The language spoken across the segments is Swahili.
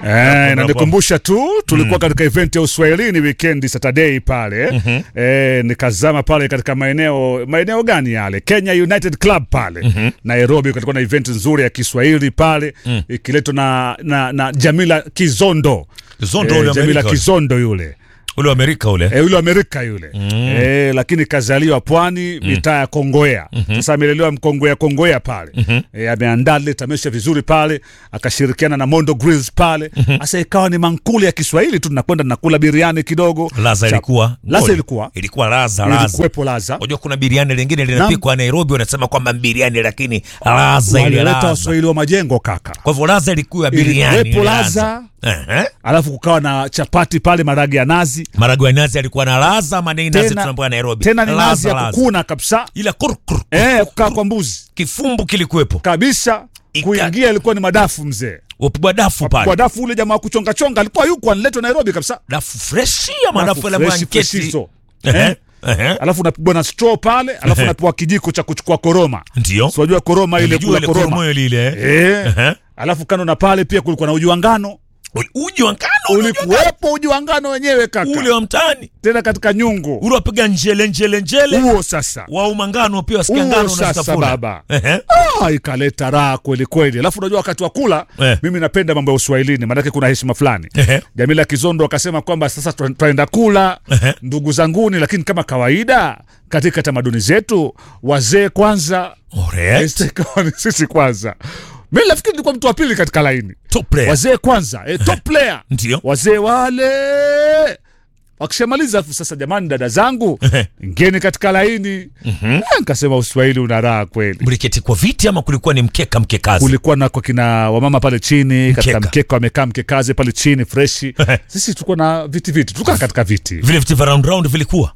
Eh, inanikumbusha tu tulikuwa katika event ya Uswahilini weekend Saturday pale eh, nikazama pale katika maeneo maeneo gani yale Kenya United Club pale Nairobi, kulikuwa na event nzuri ya Kiswahili pale ikiletwa na, na, na Jamila Kizondo Zondo eh, ule Jamila Amerika. Kizondo yule Ule wa Amerika ule. Eh, yule Amerika yule eh, lakini kazaliwa pwani mitaa ya Kongowea. Sasa amelelewa Mkongowea Kongowea pale eh, ameandaa lile tamasha vizuri pale, akashirikiana na Mondo Grills pale. Sasa ikawa ni mankuli ya Kiswahili tu, tunakwenda nakula biriani kidogo. Laza Cha- ilikuwa. Laza Ngoja. ilikuwa Ilikuwa laza laza. ilikuwepo Laza, Unajua kuna biriani lingine linapikwa Nairobi wanasema kwamba biriani lakini laza ile walileta laza. Waswahili wa majengo kaka, Kwa hivyo laza ilikuwa biriani. ilikuwepo ile Laza, Ehe. alafu kukawa na chapati pale, maragi ya nazi, Maragwe nazi alikuwa na laza, manei nazi tena tunaambiwa Nairobi. tena ni nazi Laza, ya laza. kukuna kabisa, Ila kurkur. eh, kukaa kwa mbuzi Kifumbu kilikuwepo. kabisa. Ika- Kuingia ilikuwa ni madafu mzee Upigwa dafu kwa pale. dafu ule jamaa wa kuchonga chonga alikuwa yuko aniletwa Nairobi kabisa, Dafu freshi ama dafu Dafu la freshi, blanketi. freshizo. Ehe. Eh? Ehe. alafu unapigwa na straw pale, alafu unapewa kijiko cha kuchukua koroma. Ndio. Si unajua koroma ile Nilijua kula ile koroma koromoyo lile. eh. Ehe. Alafu kando na pale pia kulikuwa na uji wa ngano, Uji wa ngano. uji wa ngano. ulikuwepo uji wa ngano wenyewe kaka, Ule wa mtaani. tena katika nyungu Ule wapiga njele njele njele. huo sasa Wa umangano pia wasikia huo ngano sasa unazitafuna. baba Ehe. ah, ikaleta raha kweli kweli. Alafu unajua wakati wa kula Eh. mimi napenda mambo ya uswahilini, maanake kuna heshima fulani. Ehe. Jamila Kizondo akasema kwamba sasa twa- twaenda kula Ehe. ndugu zanguni, lakini kama kawaida katika tamaduni zetu wazee kwanza, Alright. eh, ikawa ni sisi kwanza. Mi nafikiri nilikuwa mtu wa pili katika laini, Top player. wazee kwanza, eh, top player Ndio. wazee wale wakishamaliza, alafu sasa, jamani, dada zangu Ehe. ngeni katika laini. Eh, Nikasema uswahili una raha kweli. Mliketi kwa viti ama kulikuwa ni mkeka mkekazi? kulikuwa na kwa kina wamama pale chini katika Mkeka. mkeka wamekaa mkekaze pale chini freshi. Ehe. Sisi tulikuwa na viti viti, tukaa katika viti Vile viti vya round round vilikuwa.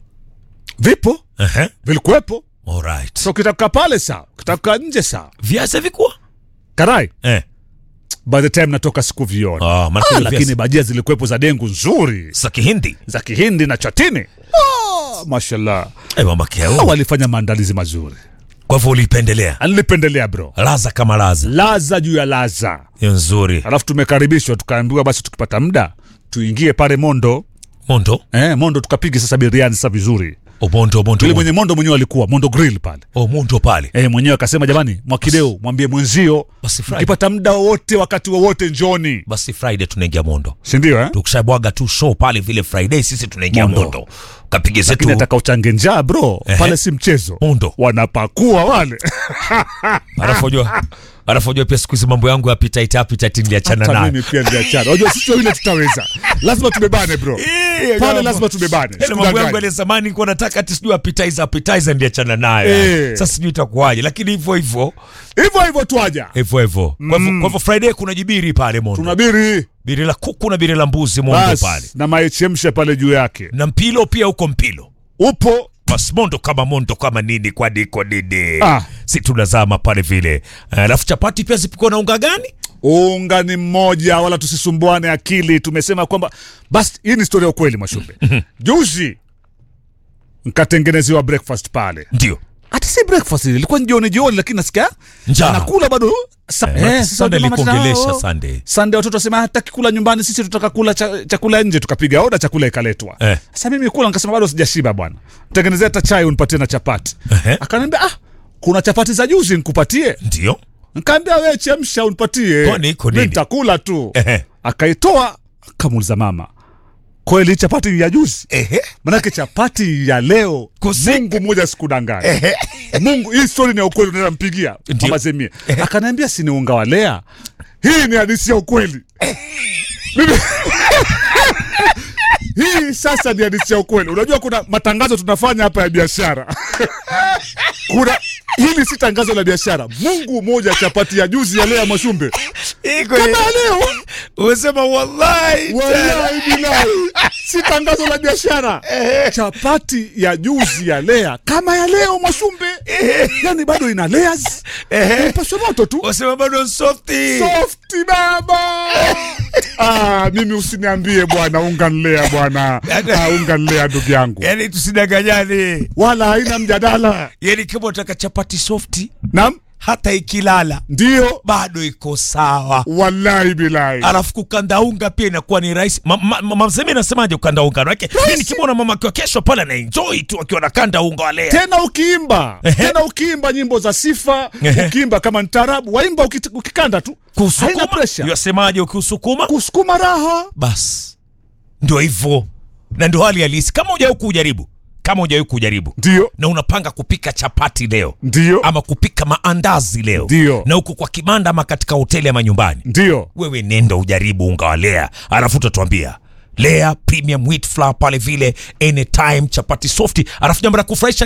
vipo Ehe. vilikuwepo. Alright. So ukitaka pale sawa, ukitaka nje sawa. Viazi vilikuwa? Karai, Eh. by the time natoka sikuviona Ah, maana ah, kuna lakini viazi. bajia zilikuwepo za dengu nzuri Za Kihindi. za Kihindi na chatini. Ah, mashallah, Eh, mama Ah, keo. walifanya maandalizi mazuri, Kwa hivyo ulipendelea. nilipendelea bro, Laza kama laza. laza juu ya laza. Hiyo nzuri. Alafu tumekaribishwa tukaambiwa basi tukipata muda tuingie pale Mondo Mondo. eh, Mondo tukapige sasa biriani sasa vizuri O Mondo, Mondo. yule mwenye mondo mwenyewe alikuwa mondo grill pale O Mondo pale. e, mwenyewe akasema jamani mwakideu mwambie mwenzio Basi Friday. ukipata muda wowote wakati wowote njoni Basi Friday tunaingia Mondo. sindio eh? Tukishabwaga tu show pale vile Friday sisi tunaingia Mondo. Mondo. Kapige lakini zetu ataka uchange njaa bro Ehe. pale si mchezo Mondo. wanapakua wale Alafu unajua alafu unajua pia siku hizi mambo yangu ya appetite appetite niliachana hata nayo. mimi pia ndiachana unajua sisi wawili tutaweza lazima tubebane bro pale lazima tubebane Yale mambo yangu Sikudanganya. ya zamani nilikuwa nataka ati sijui appetizer appetizer ndiachana nayo. Eh. Sasa sijui itakuwaje lakini hivyo hivyo hivyo hivyo twaja hivyo hivyo. Kwa hivyo kwa hivyo Friday kuna jibiri pale Mondo. tunabiri Biri la kuku na biri la mbuzi Mondo basi pale. na maichemsha pale juu yake Na mpilo pia huko mpilo. upo Bas Mondo kama Mondo kama nini kwa diko nini. Ah. Si tunazama pale vile. Alafu chapati pia zipikwa na unga gani? unga ni mmoja wala tusisumbuane akili tumesema kwamba basi hii ni historia ya ukweli mwashumbe juzi nkatengenezewa breakfast pale Ndio. hata si breakfast ile ilikuwa ni jioni jioni lakini nasikia Njaa. nakula bado Sa- Eh, eh, sasa Sunday mama tena, ilikuongelesha oh, Sunday. Sunday watoto wasema hataki kula nyumbani sisi tutaka kula cha, chakula nje tukapiga oda chakula ikaletwa Eh. sasa mimi kula nikasema bado sijashiba bwana tengenezea hata chai unipatie na chapati Ehe. akaniambia ah kuna chapati za juzi nikupatie Ndio. nkaambia we chemsha unipatie Kwani iko Mi nini? nitakula tu Ehe. akaitoa akamuuliza mama kweli chapati ni ya juzi Ehe. manake chapati ya leo Kusi- mungu mmoja sikudanganya mungu hii stori ni ya ukweli unaenda mpigia Ndio. mama zemie akaniambia si ni unga wa lea hii ni hadisi ya ukweli Mimi- hii sasa ni hadisi ya ukweli unajua kuna matangazo tunafanya hapa ya biashara kuna hili si tangazo la biashara mungu moja chapati ya juzi ya lea mwashumbe Iko kama ya leo Umesema wallahi. wallahi bilahi si tangazo la biashara chapati ya juzi ya lea kama ya leo mwashumbe yani bado ina layers ipaswe moto tu Wasema bado softi. softi baba ah, mimi usiniambie bwana unga nlea bwana ah, unga nlea ndugu yangu Yaani tusidanganyane. wala haina mjadala Yaani kama unataka chapati softi, nam hata ikilala ndio bado iko sawa wallahi bilahi alafu kukanda unga pia inakuwa ni rahisi Ma- ma- ma- mamsemi nasemaje kukanda unga manake mi nikimwona mama akiwa kesho pale anaenjoy tu akiwa nakanda unga walea tena ukiimba Ehe. tena ukiimba nyimbo za sifa Ehe. ukiimba kama ntaarabu waimba ukit- ukikanda tu haina kusukuma pressure yasemaje ukiusukuma kusukuma raha basi ndio hivyo na ndio hali halisi kama hujawahi kujaribu kama hujawahi kujaribu ndio na unapanga kupika chapati leo ndio ama kupika maandazi leo Ndio. na huko kwa kibanda ama katika hoteli ama nyumbani ndio wewe nenda ujaribu unga wa lea alafu utatuambia lea premium wheat flour pale vile anytime chapati softi alafu jambo la kufurahisha